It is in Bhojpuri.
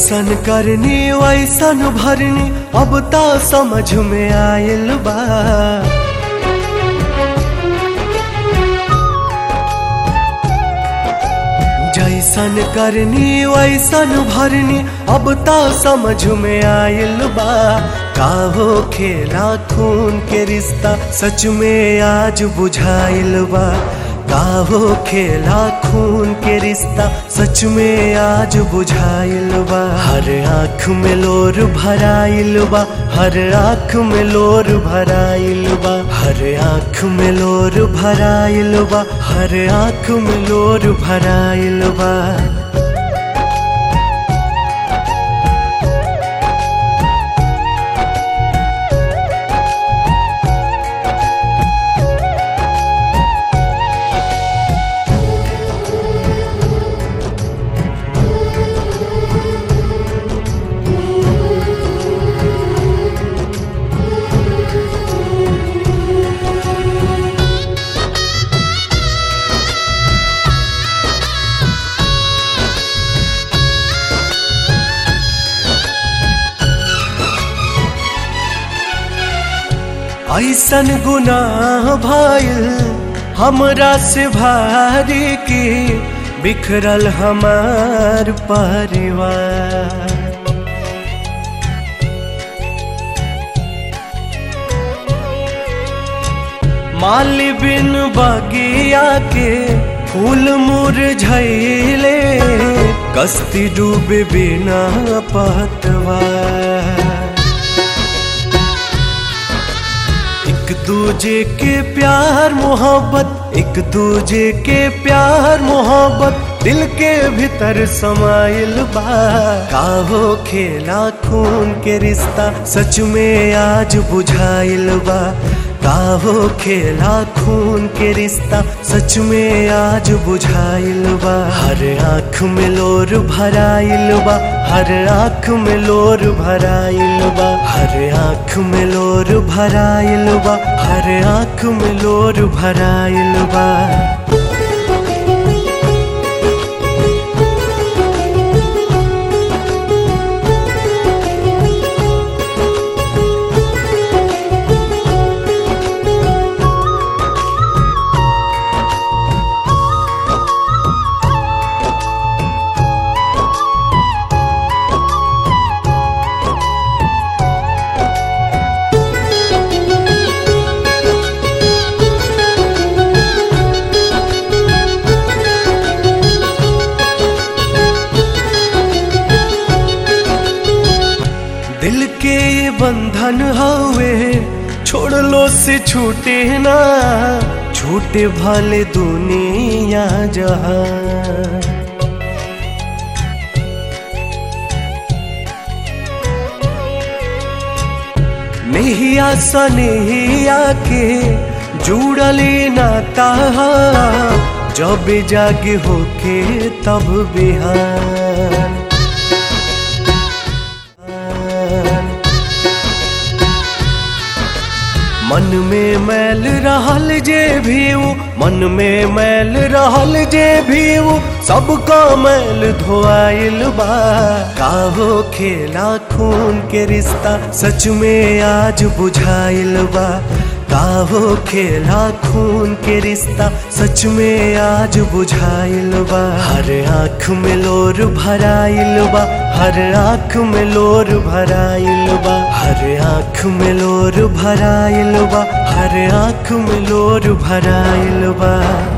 जैसन करनी वैसन भरनी अब तो समझ में आयल बा जैसन करनी वैसन भरनी अब तो समझ में आयल बा का हो खेला खून के रिश्ता सच में आज बुझाइल बा का हो खेला खून के रिश्ता सच में आज बुझाइल बा हर आँख में लोर भराइल बा हर आँख में लोर भराइल बा हर आँख में लोर भराइल बा हर आँख में लोर भराइल बा ऐसन गुनाह भइल हमरा से भारी की बिखरल हमार परिवार माली बिन बगिया के फूल मुरझैले कस्ती डूबे बिना पतवार एक दूजे के प्यार मोहब्बत एक दूजे के प्यार मोहब्बत दिल के भीतर समाइल बा काहो खेला खून के रिश्ता सच में आज बुझाइल बा काहो खेला खून के रिश्ता सच में आज बुझाइल बा हर आँख में लोर भराइल बा हर आँख में लोर भराइल बा हर आँख में लोर भराइल बा हर आँख में लोर भराइल बा दिल के ये बंधन हवे छोड़ लो से छूटे ना छूटे भले दुनिया जहां नहिया सनहिया के जुड़ली नाता जब जागे होके तब बिहान मन में मैल रहल जे भी ऊ मन में मैल रहल जे भी ऊ सबका मैल धोआइल बा काहो खेला खून के रिश्ता सच में आज बुझाइल बा काहो खेला खून के रिश्ता सच में आज बुझाइल बा हर आँख में लोर भराइल बा हर आँख में लोर भराइल बा हर आँख में लोर भराइल बा हर आँख में लोर भराइल बा